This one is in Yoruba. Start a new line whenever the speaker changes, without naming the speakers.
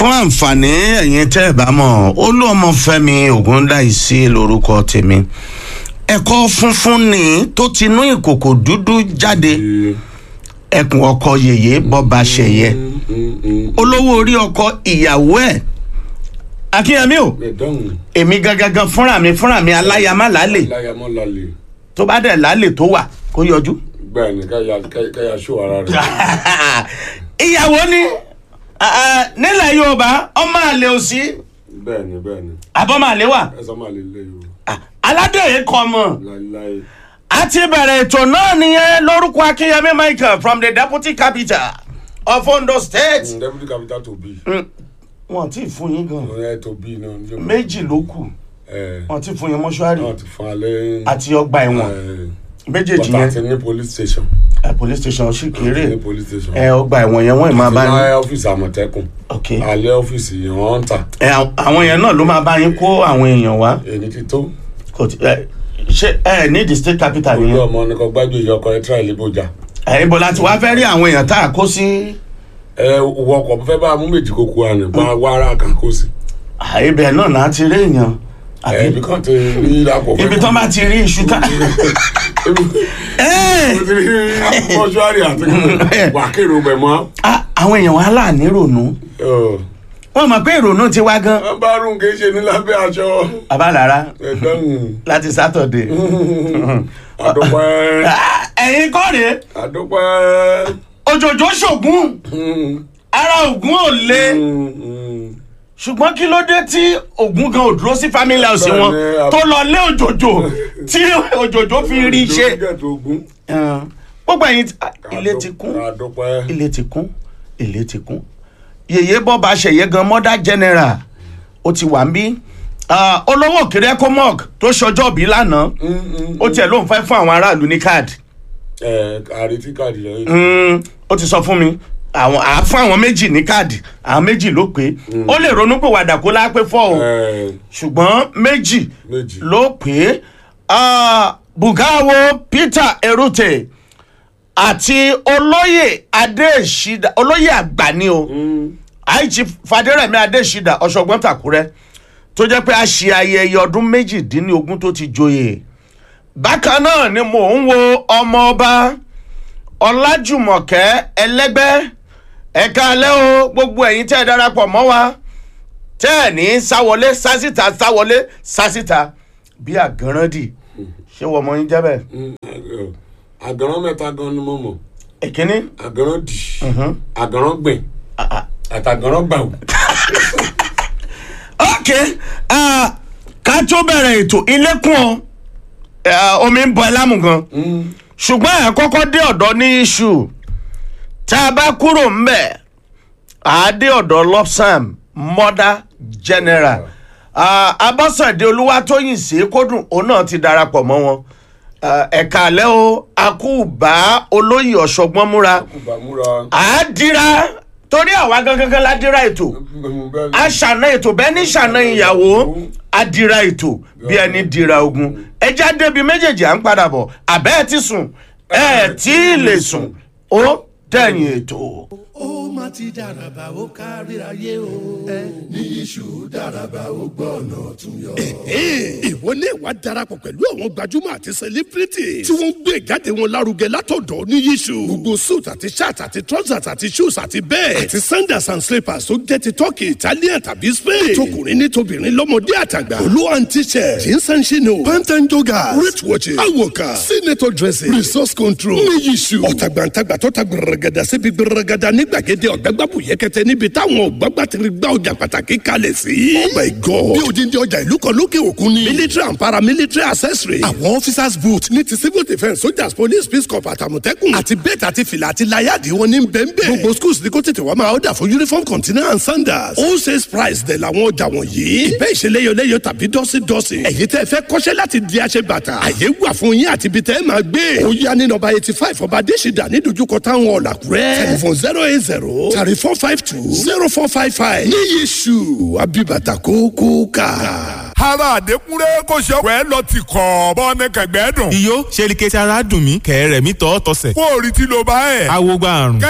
fún àǹfààní ẹ̀yin tẹ́ ẹ̀ bá mọ̀ olúọmọfẹ́mi ògúndáìsí lórúkọ tèmi ẹ̀kọ́ funfun ni tó ti inú ìkòkò dúdú jáde ẹkùn ọkọ yèyé bọ́ba ṣẹ̀yẹ olówó orí ọkọ ìyàwó ẹ̀ akínyẹmí o
ẹ̀dọ́hùn
èmi gangan fúnra mi fúnra mi aláyàmá lálẹ́
láyàmọ́ lálẹ́
tó bá dẹ̀ lálẹ́ tó wà kó yọjú.
bẹ́ẹ̀ ni káyà káyà ṣó ara rẹ̀
ìyàwó ni ah, nílẹ̀ yorùbá ọmọ àlè òsì
bẹ́ẹ̀ ni bẹ́ẹ̀ ni
àbọ̀mọ̀ àlè wà
ẹ̀sán máa lè lé yòó
Ah, aládé kọ́ mọ̀.
láéláé
a ti bẹ̀rẹ̀ ètò náà nìyẹn lórúkọ akínyẹmí michael from the deputy capital of ondo state.
Mm, deputy capital to be
wọn ti fún yín gan
ẹ̀ to be náà ní ọjọ́
méjì ló kù
ẹ̀
wọn ti fún yín mọ́ṣúárì
náà ti fún alẹ́
àti ọgbà ẹ̀wọ̀n méjèèjì
bọ́tà ti
yẹn
ní police station
ẹ, police station sì
ti
kéré
ní police station
ẹ ọgbà ẹ̀wọ̀n yẹn wọ́n ì máa bá yín
alẹ́ ọ́fíìsì àmọ̀tẹ́kùn
ok
alẹ́ ọ́fíìsì wọ́n ń tà
ẹ àwọn yẹn náà ló máa bá yín kó àwọn èèyàn wá
èyí ti tó
kò tí ẹ ṣe ẹ ní the state capital
olú
yẹn
ọmọ ní kò gbájú ìyá ọkọ ẹ tíra ìlú bójà
ẹ ibo láti wá fẹ́ rí àwọn èèyàn tá a kó sí
ẹ wọ ọkọ̀ fẹ́ bá mú méjì kókó àná bá wá ara kan kó sí
ibẹ̀ náà náà ti rí èèyàn
ẹ
àbí
ibi kan ti rí àpò
ibi tó bá ti rí iṣu tá. ẹ
mo ti rí mọ́ṣúárì àti wákèrò bẹ̀ mọ́
Ah, àwọn èèyàn wa láàánú ìrònú wọn mọ̀ pé ìrònú ti wá gan
wọ́n bá rún kì í ṣe ní lábẹ́ aṣọ
abálára
ẹ̀dọ́hùn
láti sátọ̀dé
àdópẹ́
ẹ̀yin kọ́ rèé
àdópẹ́
òjòjò ṣògùn ara ògùn ò le ṣùgbọ́n kí ló dé tí ògùn gan ò dúró sí family house wọn
Bẹ́ẹ̀ni, a-
tó lọ lé òjòjò tí òjòjò fi rí ṣe
ogun
Eh, gbogbo ẹ̀yin tí- ah, ilé ti kún
àdópẹ́
ilé ti kún ilé ti kún yèyé bọ́ba ṣẹ̀yẹ gan mother general ó ti wà ń bí Ah, olówó òkèrè ecomog tó ṣọjọ́ bí lánàá ó tiẹ̀ lóun fẹ́ fún àwọn aráàlú ní káàdì
ẹ àrètí káàdì rẹ
Mm, ó ti sọ fún mi àwọn àá fún àwọn méjì ní káàdì àwọn méjì ló pé ó lè ronú pé wàdà kó lápé fọ́ o
ẹ
ṣùgbọ́n méjì
méjì
ló pé Ah, bugawo peter erute àti olóyè adéṣídà olóyè àgbà ni o àìjí fàdérẹ̀mí adéṣídà ọ̀ṣọ́gbọ́n tàkúrẹ́ tó jẹ́ pé a ṣe ayẹyẹ ọdún méjìdínlógún tó ti joyè bákan náà ni mò ń wo ọmọ ọba ọlájùmọ̀kẹ́ ẹlẹ́gbẹ́ ẹ̀ka alẹ́ o gbogbo ẹ̀yin tẹ́ ẹ darapọ̀ mọ́ wa tẹ́ ẹ̀ ní sáwọlé sásìta sáwọlé sásìta bí àgànràndì ṣé wọ́n mọ yín jẹ́ bẹ́ẹ̀.
àgàrán mẹ́ta gan ni mo mọ̀
ìkíní
àgàrán dì àgàrán gbìn àtàgàrán gbàù.
ok ah, ká tó bẹ̀rẹ̀ ètò ilé-kùn ọ eh, omi ń bọ ẹlámù gan ṣùgbọ́n ẹ̀ kọ́kọ́ dé ọ̀dọ́ ní iṣu tá a bá kúrò ńbẹ̀ à á dé ọ̀dọ́ lopsam mother general Ah, abọ́sàdé olúwatóyìn sí kódùn òun náà ti darapọ̀ mọ́ wọn Ah, ẹ̀ka àlẹ́ o akúbá olóyè ọ̀ṣọ́gbọ́n múra
kùbàmúra
à á dira torí àwa gangan la dira ètò a ṣàna ètò bẹ́ẹ̀ ní ṣàna ìyàwó a dira ètò bí ẹni dira ogun ẹja débi méjèèjì à ń padà bọ̀ àbẹ́ ẹ ti sùn ẹ tí ì lè sùn ó dẹ̀yìn ètò.
ó má ti dàràbà ó káríayé o. ní iṣu dàràbà ó gbọ́ ọ̀nà ọ̀tún yọ.
ìwọ ní ìwà darapọ̀ pẹ̀lú àwọn gbajúmọ̀ àti celebrity tí wọ́n ń gbé ìjáde wọn lárugẹ látọ̀dọ̀ ní yíṣu. gbogbo suit àti shirt àti trousers àti shoes àti bẹ́ẹ̀ àti sandals and slippers tó jẹ́ ti turkey italian tàbí spain. tọkùnrin ní tobìnrin lọ́mọdé àtàgbà. olú and t-shirt jeans and chino pant and joggers wrist watches awoka senator dressing resource control ní yíṣu. ọ̀tàgbàǹtàgbà tó ta gbẹrẹgẹdà síbi gbẹrẹgẹdà ní gbàgede ọ̀gbẹ́gbàbù yẹkẹtẹ níbi táwọn ọ̀gbàgbà ti gba ọjà pàtàkì kalẹ̀ sí. oh my god bí odindi ọjà ìlú kan lókè òkun ni. military and paramilitary accessory. àwọn officers boot ní ti civil defence soldiers police peace corps àtàmọ̀tẹ́kùn. àti bẹ́ẹ̀tì àti fìlà àti láyàdì wọn ní bẹ́ẹ̀nbẹ́ẹ̀. gbogbo schools ní kó tètè wá máa ọ̀dà fún uniform container and sandals. all sales price dẹ̀ làwọn ọjà wọ̀nyí. ìbẹ́ ìṣeléyọléyọ tàbí dọ́sídọ́sí. ẹ̀yin tẹ́ fẹ́ kọ́ṣẹ́ láti di aṣẹ bàtà. àyè wà fún yín àti ibi tẹ́ ẹ máa gbé. ó yá ní nọmba eighty five ọba adésìdá ní dojúkọ táwọn ọ̀làkúrẹ́. telephone zero eight zero thirty four five two zero four five five. ní yéṣu abibata kókó ká.
ara àdékúnrẹ́ kò ṣe ọ̀pẹ́ lọ ti kọ̀ bọ́ ní kẹ̀gbẹ́ dùn.
iyó ṣe ni kẹsì ara dùn mí kẹ̀rẹ̀ mi tọ́ tọ́sẹ̀.
kó o rí tí ló bá ẹ̀.
awo gba àrùn.